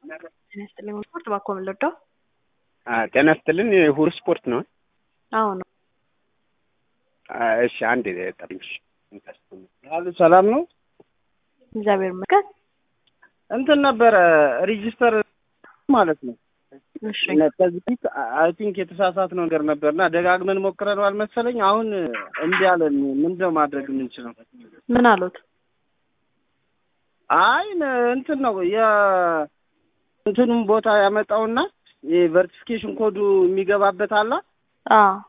ጤና ይስጥልኝ ስፖርት እባክዎ ምን ልርዳው? ጤና ይስጥልን ሁር ስፖርት ነው። አዎ ነው። እሺ አንድ ጠርሽ አሉ ሰላም ነው። እግዚአብሔር ይመስገን። እንትን ነበረ ሬጂስተር ማለት ነው። እሺ ከዚህ ፊት አይ ቲንክ የተሳሳት ነገር ነበርና ደጋግመን ሞክረነዋል መሰለኝ። አሁን እምቢ አለን። ምንድነው ማድረግ የምንችለው? ምን አሉት? አይ እንትን ነው የእንትኑም ቦታ ያመጣውና የቨርቲፊኬሽን ኮዱ የሚገባበት አላ አዎ